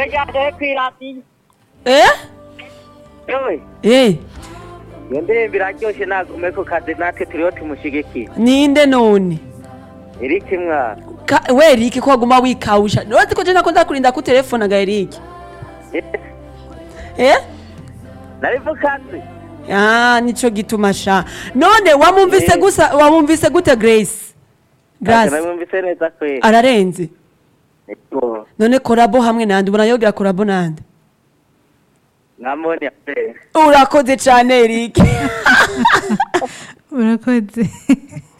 ryaryohe kw'iradiyo eh yewe eh iyo ndirimbo iraryoshe nagume ku kazi natwe turiho tumushigikiye ninde none iriki mwana Ka- we Eric ko waguma wikawusha noti ko je nakunda kurinda ku telefone ga Eric eh nari mu kazi ah nico gituma sha none wamumvise Eh. gusa wamumvise gute Grace Grace nabumvise neza kweli ararenze Yego. none korabo hamwe nande ubona yogira korabo nande mwamubonye kweli urakoze cane Eric urakoze